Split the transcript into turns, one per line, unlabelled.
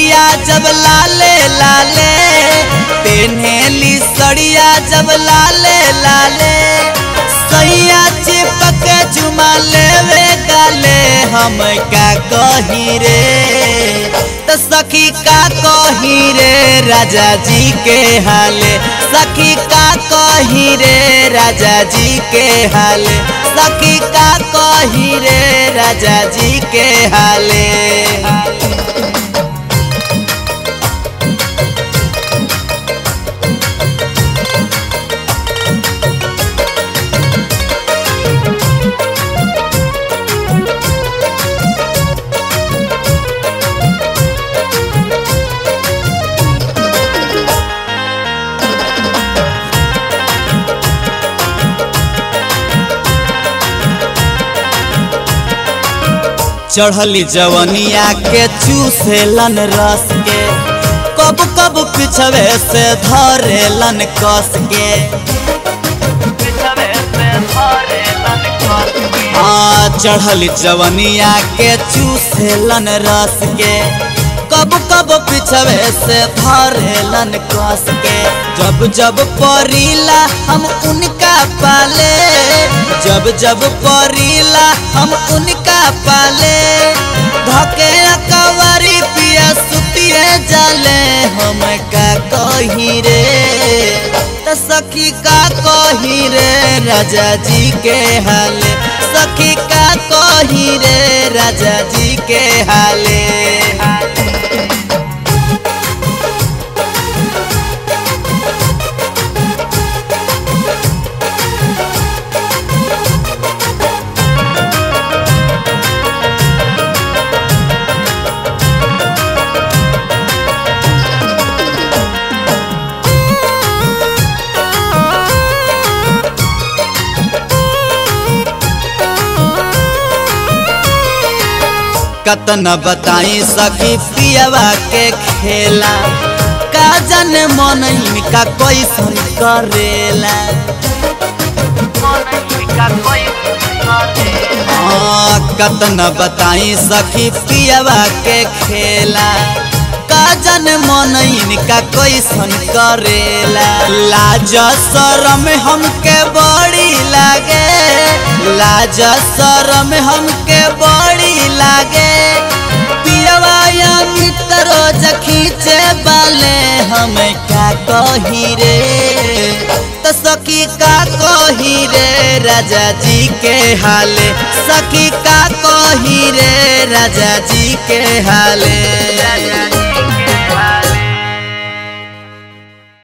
सड़िया जब लाले लाले पेन्हेली सड़िया जब लाले लाले सैया चिपक चुमा लेवे गाले हम का कही रे त सखी का कही रे राजा जी के हाले सखी का कही रे राजा जी के हाले सखी का कही रे राजा जी के हाले चढ़ली जवनिया के चूसेलन रस के कब कब पिछवे से धरेलन कस के हाँ चढ़ली जवनिया के चूसेलन रस के कब कब पिछवे से धरेलन कस के जब जब परीला हम उनका पाले जब जब परीला हम उनका पाले धके कवरी पिया सुतिए जाले हम का कही रे त सखी का कही रे राजा जी के हाले सखी का कही रे राजा जी के हाले कतन बताई सखी पियवा के खेला का जन मन का कैसन करेला हाँ, कतन बताई सखी पियवा के खेला का जन मन का कैसन करेला लाज शरम हमके बड़ी लागे लाज शरम हमके बड़ी लागे पियवा या मित्र खींचे बाले हम का कही रे त सखी का कही रे राजा जी के हाले सखी का कही रे राजा जी के हाले राजा जी के हाले